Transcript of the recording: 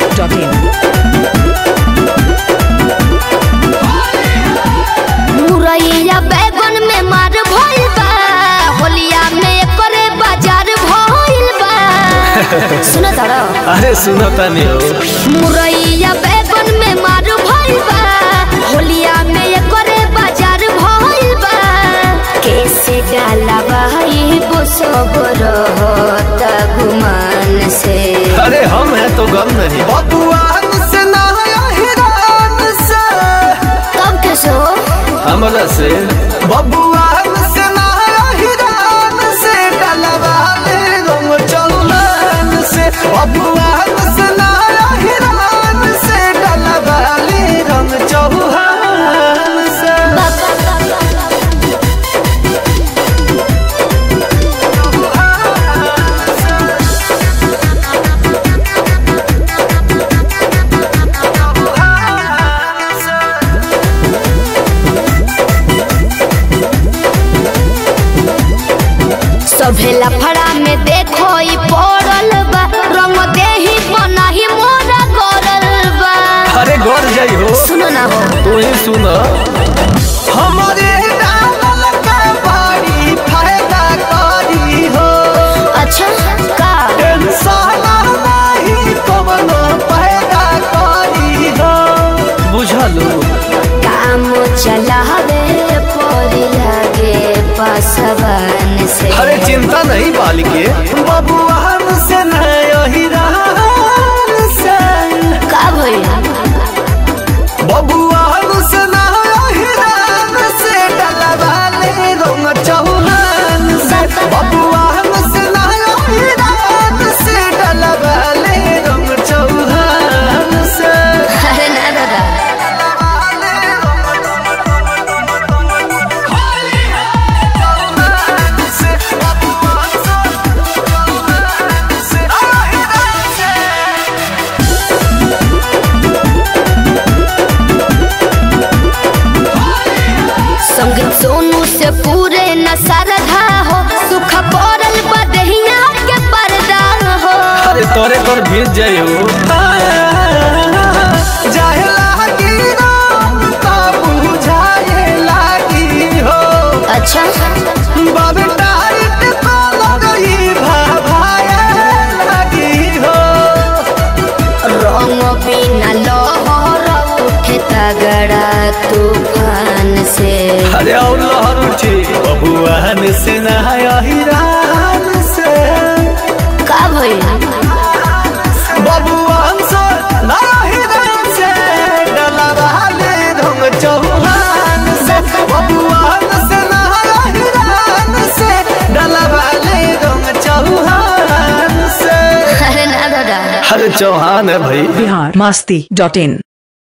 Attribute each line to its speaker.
Speaker 1: masti.in.
Speaker 2: मुरैया बैगन में मार भइल बा होलिया में एकरे बाजार भइल बा सुनो तारा
Speaker 3: अरे सुनो तनी हो
Speaker 2: मुरैया बैगन में मार भइल बा होलिया में एकरे बाजार भइल बा कैसे डाला भाई वो सब रहता गुमान से
Speaker 3: अरे हम हैं तो गम नहीं
Speaker 4: बबुआन से नया हिरान से
Speaker 2: तब कैसे हो
Speaker 3: हमरा से
Speaker 4: बबुआन से नया हिरान से डलवाले रंग चौलान से बबुआन से नया हिरान से डलवाले रंग चौहान से
Speaker 2: सभे लफड़ा में देखो ई पड़ल बा रंग देही बनाही मोरा करल बा
Speaker 3: अरे गौर जाई हो
Speaker 2: सुनो ना हो
Speaker 3: तू ही सुन
Speaker 4: हमारे डालल का बड़ी फायदा करी हो
Speaker 2: अच्छा का
Speaker 4: टेंशन नहीं कवनो पैदा करी हो
Speaker 3: बुझलू
Speaker 2: काम चलावे पड़ी लागे पासवान से
Speaker 3: अरे चिंता नहीं बालिके
Speaker 4: बबुआन से नया हिरान से
Speaker 2: का भइल
Speaker 4: बबुआन से नया हिरान से डलवाले रंग चौहान से बबुआन से नया हिरान से डलवाले रंग चौहान से
Speaker 2: अरे ना दादा संगीत सोनू से पूरे न सरधा हो सुख पड़ल बदहिया के पर्दा हो
Speaker 3: अरे तोरे पर भीज जाई हो
Speaker 4: जाए लागी राम ता बुझाए लागी हो
Speaker 2: अच्छा
Speaker 4: बाबे टाइट तो लगई भाभाए लागी हो
Speaker 2: रंग बिना लहर उठे तगड़ा तूफान से
Speaker 3: अरे और लहर उठी
Speaker 4: बबुआन से नया हिरान से
Speaker 2: का भइल
Speaker 4: बबुआन से नया हिरान से डलवाले रंग चौहान से बबुआन से नया हिरान से डलवाले रंग चौहान से
Speaker 2: अरे ना दादा
Speaker 3: अरे चौहान है भाई
Speaker 1: Bihar masti.in.